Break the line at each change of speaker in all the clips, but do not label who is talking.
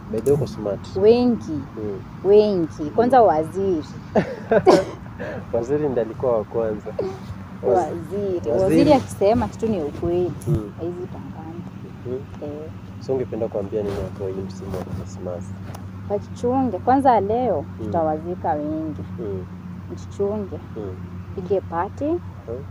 By the way uko smart.
wengi
Mm.
wengi, kwanza waziri
Waziri ndiye alikuwa wa kwanza. Waz-
waziri
waziri.
waziri akisema kitu ni ukweli
Mm.
haizi tangana
Mm.
eh,
So ungependa kuambia nini watu wa hii msimu wa Christmas?
wajichunge kwanza. Leo
Mm.
tutawazika wengi,
Mm.
mjichunge,
Mm.
pige pati
Mm.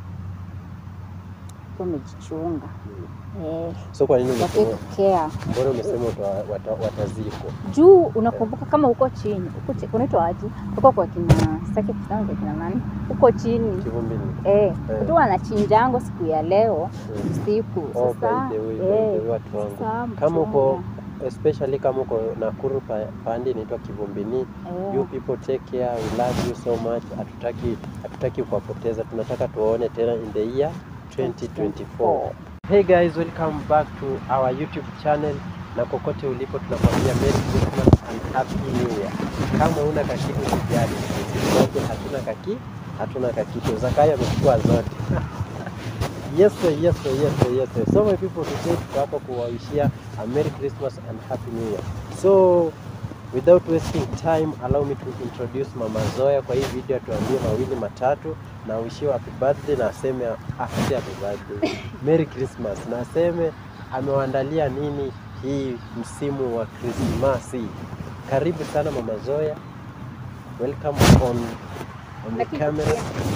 umejichunga
Mm.
eh,
So kwa nini umesema
wakikea
mbona umesema wata- wata- watazikwa?
juu unakumbuka kama uko chini uko chi- unaitwa aje uko kwa kina sitaki kusema kwa kina nani uko chini
Kivumbini.
eh,
Eh.
tu wanachinjango siku ya leo
Mm.
usiku
Oh,
sasa
by the way, by
eh,
the way, watu wangu.
sasa
Kama uko
mchunga.
especially kama uko Nakuru pa, pande inaitwa Kivumbini,
Eh,
you people take care, we love you so much. Hatutaki hatutaki kuwapoteza, tunataka tuwaone tena in the year 2024. Hey guys, welcome back to our YouTube channel na kokote ulipo tunakwambia Merry Christmas and Happy New Year. Kama una kakitu usijali, sisi wote hatuna kaki, hatuna kakitu. Zakayo amechukua zote. Yes sir, yes sir, yes sir, yes sir. So my people today tuko hapa kuwawishia a Merry Christmas and Happy New Year. So without wasting time, allow me to introduce Mama Zoya kwa hii video, atuambie mawili matatu na wishiwe happy birthday na aseme after happy birthday. Merry Christmas na aseme amewaandalia nini hii msimu wa Krismasi. Karibu sana Mama Zoya. Welcome on on the
Lakini
camera.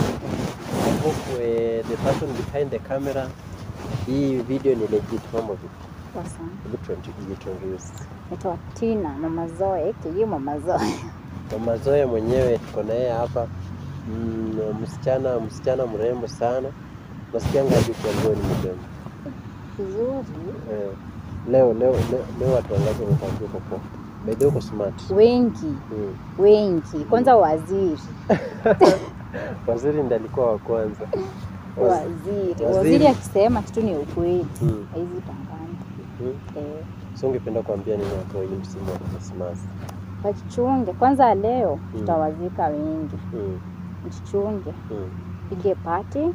I hope uh, the person behind the camera hii video ni legit. Mambo vipi?
poa sana.
Hebu tuanti- jiintroduce.
Naitwa Tina Mama Zoe aka Mama Zoe.
Mama Zoya mwenyewe tuko na yeye hapa mm, msichana msichana mrembo sana. Nasikianga hadi ukiambiwa ni mrembo.
Vizuri
Eh, leo leo leo, leo watu wangapi wamekwambia uko poa? By the way uko smart.
wengi
Mm.
wengi, kwanza waziri
Waziri ndiye alikuwa wa kwanza. Waz-
waziri
waziri.
waziri akisema kitu ni ukweli
Mm.
haizi tangana
Mm.
eh,
So ungependa kuambia nini watu wa hii msimu wa Christmas?
wajichunge kwanza. Leo
Mm.
tutawazika wengi,
Mm.
mjichunge,
Mm.
pige pati
Mm.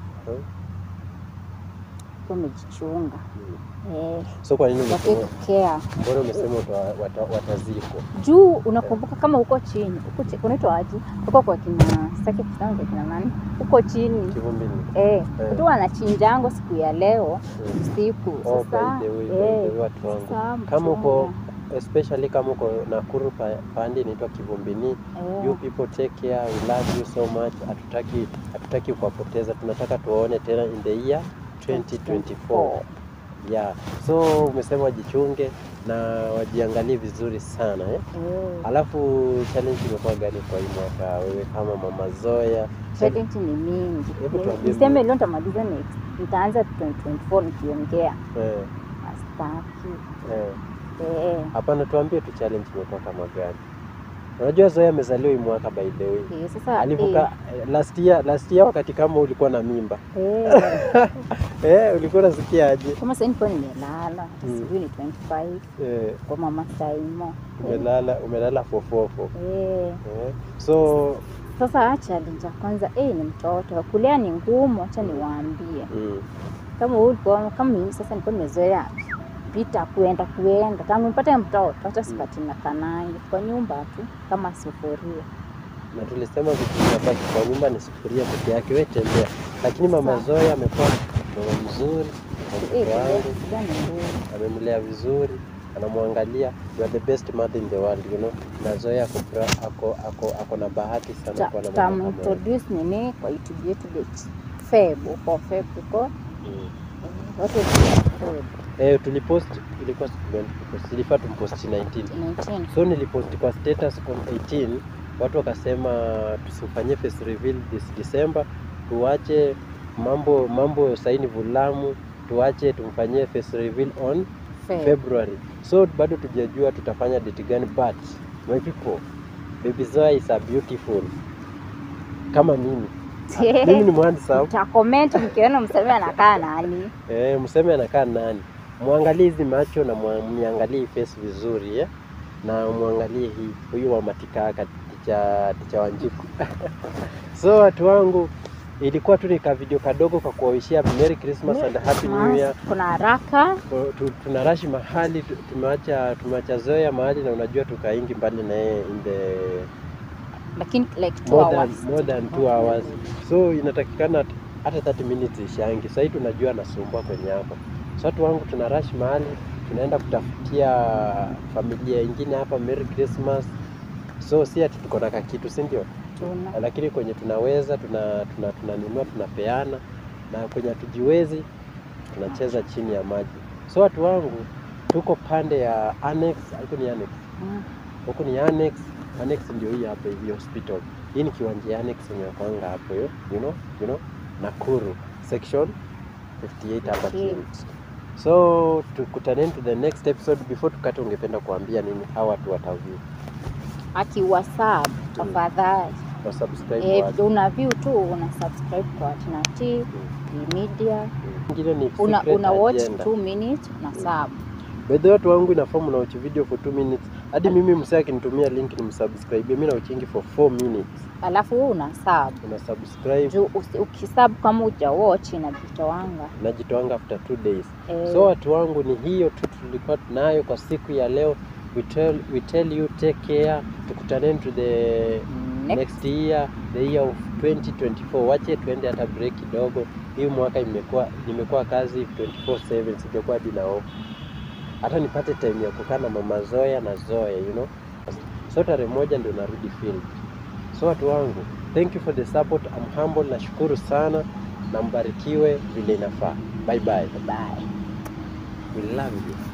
umejichunga
Mm.
eh,
So kwa nini umesema
wakikea
mbona umesema wata- wata- watazikwa?
juu unakumbuka kama uko chini uko chi- unaitwa aje uko kwa kina sitaki kusema kwa kina nani uko chini
Kivumbini.
eh,
Eh.
tu wanachinjango siku ya leo
Mm.
usiku
Oh,
sasa
by the way, by
eh,
the way, watu wangu.
sasa
Kama uko
mchunga.
especially kama uko Nakuru pa, pande inaitwa Kivumbini,
Eh,
you people take care, we love you so much. Hatutaki hatutaki kuwapoteza, tunataka tuwaone tena in the year 2024. Yeah. So umesema wajichunge na wajiangalie vizuri sana eh?
eh.
Alafu challenge imekuwa gani kwa hii mwaka wewe kama Mama Zoya?
Challenge ni mingi.
Hebu tuambie
Niseme
mingi.
leo nitamaliza next. Nitaanza 2024 nikiongea.
Eh,
Astaki.
eh.
Eh.
Hapana, tuambie tu challenge imekuwa kama gani? Unajua Zoya amezaliwa hii mwaka by the way.
Eh, sasa
Alivuka eh, last year, last year wakati kama ulikuwa na mimba
eh, eh.
eh, ulikuwa unasikia aje?
Kama sasa nilikuwa nimelala,
Mm.
sijui ni 25
Eh,
kwa mama Saimo.
umelala umelala fofofo
Eh.
eh. So
Sasa challenge ya kwanza eh, ni mtoto. Kulea ni ngumu, acha niwaambie.
mm,
Kama wewe ulikuwa kama mimi sasa nilikuwa nimezoea pita kuenda kuenda tangu nipate mtoto hata sipati na kanangi kwa nyumba tu kama sufuria
na tulisema vitu vinabaki kwa nyumba ni sufuria peke yake, wewe tembea. Lakini mama
Sawa.
Zoya amekuwa mama mzuri kwa
Eh,
mtoto wangu,
kulea ni ngumu.
amemlea vizuri, anamwangalia. You are the best mother in the world, you know. Na Zoya ako, fra- ako, ako, ako na bahati sana
Ta-
kuwa na mama kama wewe.
tutamintroduce nini kwa youtube yetu the feb uko feb uko
Mm.
eh, watu wa
Eh, tulipost ilikuwa siku gani tulipost? Ilifaa tumpost 19.
19
So nilipost kwa status on 18, watu wakasema tusifanyie face reveal this December, tuache mambo mambo saini vulamu, tuache tumfanyie face reveal on
feb
February. So bado tujajua tutafanya date gani, but my people, baby Zoya is a beautiful kama mimi. Mimi ni mhandsome.
mtakoment mkiona mseme anakaa nani
Eh, mseme anakaa nani? Mwangalie hizi macho na mwa- mniangalie hii face vizuri eh? na mwangalie hii huyu wa matikaka ticha ticha Wanjiku. so watu wangu ilikuwa tu ni ka video kadogo kwa kuwawishia Merry Christmas and Happy New Year.
Kuna haraka
Tu- tu- Tunarashi mahali tu- tumeacha tumeacha Zoya mahali na unajua tukaingi mbali na yeye in the
lakini like two
more than,
hours.
more than two hours so inatakikana at- hata 30 minutes ishangi sahii tunajua nasumbua kwenye hapa so watu wangu tuna rush mahali tunaenda kutafutia familia ingine hapa Merry Christmas so si ati tuko na kakitu si ndio
Tuna.
lakini kwenye tunaweza tuna tuna tunanunua tunapeana na kwenye hatujiwezi tunacheza chini ya maji so watu wangu tuko pande ya annex huku ni annex
Mm.
huku ni annex annex ndio hii hapa hivi hospital hii ni kiwanja ya annex yenye kwanga hapo yo you know you know Nakuru section 58 hapa chini so tukutaneni to the next episode before tukate ungependa kuambia nini hawa watu wataview
Aki WhatsApp tafadhali.
wa subscribe
Eh,
watu.
una view tu una subscribe kwa Tina T media
Ingine ni
una,
secret
una watch
agenda.
2 minutes na sub.
By the way, watu wangu inafomu na watch video for 2 minutes. Hadi mimi msee akinitumia link ni msubscribe. Mimi na watchingi for 4 minutes.
Alafu wewe una sub.
Una subscribe
Juu usi- ukisub kama uja watch inajitoanga.
najitoanga after 2 days.
Eh,
So watu wangu ni hiyo tu tulikuwa tunayo kwa siku ya leo. We tell, we tell you take care. Tukutaneni to the
next
next year, the year of 2024. Wache tuende hata break kidogo. Hii mwaka imekuwa nimekuwa kazi 24/7 sijakuwa hadi na off. Hata nipate time ya kukaa na mama Zoya na Zoya, you know. So tarehe moja ndio narudi field. So watu wangu, thank you for the support. I'm humble, nashukuru sana na mbarikiwe vile inafaa. Bye bye.
bye.
We love you.